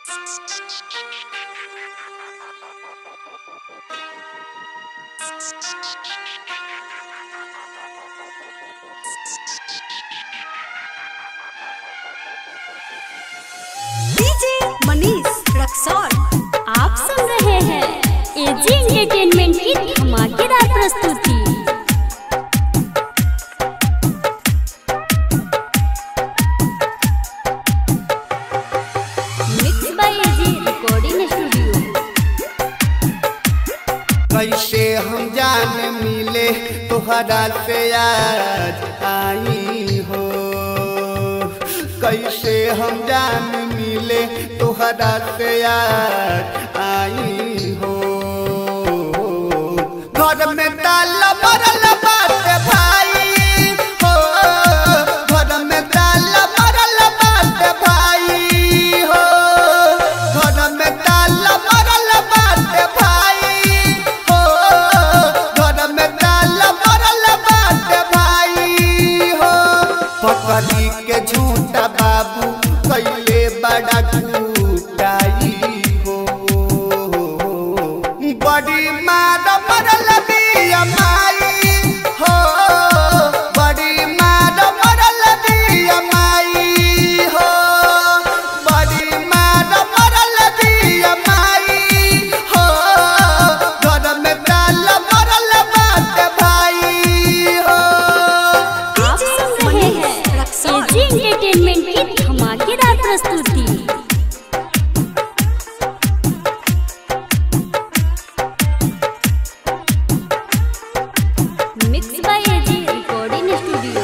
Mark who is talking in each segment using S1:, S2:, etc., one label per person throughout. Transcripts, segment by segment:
S1: DJ Manish Raxaul
S2: आप सुन रहे हैं एजी एंटरटेनमेंट की धमाकेदार प्रस्तुति mix by AG recording studio
S3: कैसे हम जान मिले तोहरा से आज आई हो कैसे हम जान मिले तोहरा से आज आई हो घर में ताला मरल बाटे भाई हो घर में ताला मरल बाटे भाई हो घर में ताला मरल बाटे भाई हो घर में ताला मरल बाटे भाई हो पकड़ी के झूठा बाबू कैले बड़ा कुटाई हो बड़ी मार मरल बिया माई हो बड़ी मार मरल बिया माई हो बड़ी मार मरल बिया माई हो घर में ताल मरल बात भाई हो
S2: आप सुन रहे हैं एजी एंटरटेनमेंट की धमाकेदार प्रस्तुति mix by AG recording studio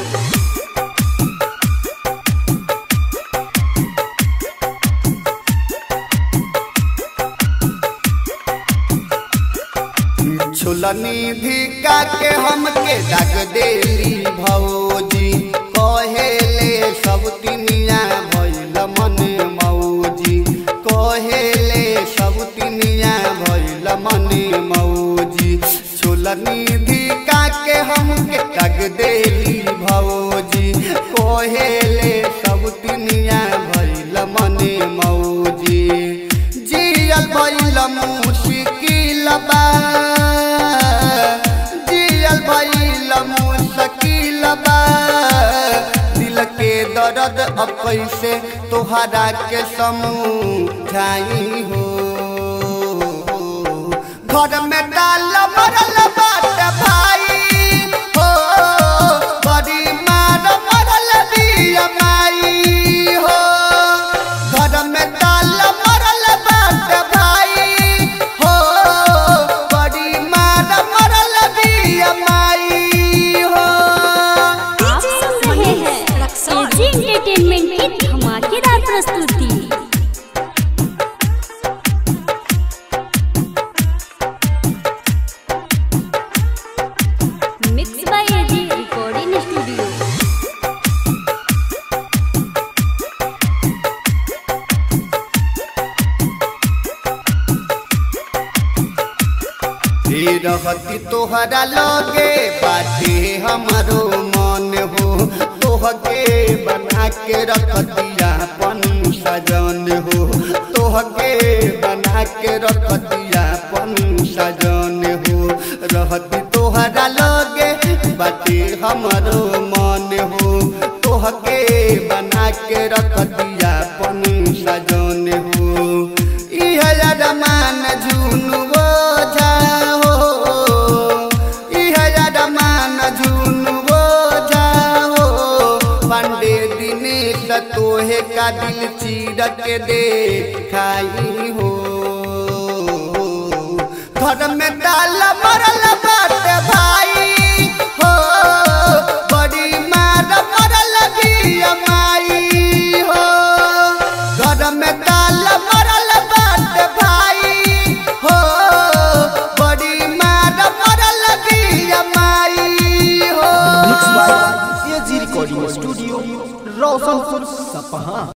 S3: छुलनी धिका के हमके डाक देली भौजी कहेले सब तिनिया भइल मन मौजी कहेले सब तिनिया भइल मन मौजी छुलनी धिका के हमके डाक देली भौजी कहेले सब तिनिया भइल मन मौजी जियल भइल मुश्किल बा जियल भइल मुश्किल बा दिल के दर्द अब कैसे तोहरा के समझाई हो घर में डाल मरल बाट भाई हो बड़ी मार मरल बिया माई हो घर में डाल मरल बाट भाई हो बड़ी मार मरल बिया माई हो
S2: आप सुन रहे हैं एजी एंटरटेनमेंट की धमाकेदार प्रस्तुति mix by AG recording studio
S3: हे रहती तोहरा लगे बाटे हमारो मन हो तोहके बना के रखतिया पन सजन हो तोहके बना के रखतिया पन सजन हो रहती तोहरा लगे बाटे हमारो मन हो तोहके बना के रखतिया पन सजन हो इह रमान झुनुओ जाओ इह रमान झुनुओ जाओ पंडे दिनेश तोहे का दिल चीर के दे खाई हो घर में डाल मरल बाट भाई हो बड़ी मार मरल बिया माई हो घर में डाल मरल बाट भाई हो बड़ी मार मरल बिया माई हो
S4: mix by AG recording studio Roshanpur सपहा